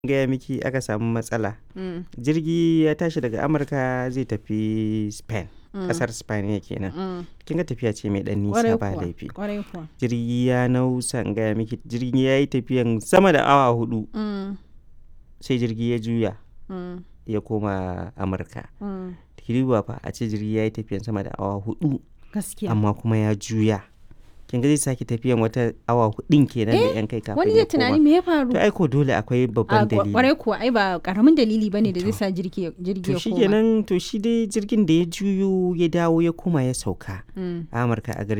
gaya miki aka samu matsala Mm, jirgi ya tashi daga amurka zai tafi spain mm, kasar spain ya kenan mm. kin ga tafiya ce mai dan Kwarai nisa ba kuwa, laifi kwarai kuwa. jirgi ya nausa in gaya miki jirgi ya yi tafiyan sama da awa hudu Mm, sai jirgi ya juya mm, ya koma amurka mm. kiriwa fa a ce jirgi ya yi tafiyan sama da awa hudu Gaskiya. amma kuma ya juya kin ga zai sake tafiyan wata awa hudun kenan da yan kai kafin Wani ya zai tunani koma me ya faru? to ai ko dole akwai A babban kwa- dalili kwarai kuwa ai ba karamin dalili bane da zai To. sa jirgi ya- jirgi to ya shi koma. kenan to shi dai jirgin da ya juyo ya dawo ya koma ya sauka Mm. a amurka a garin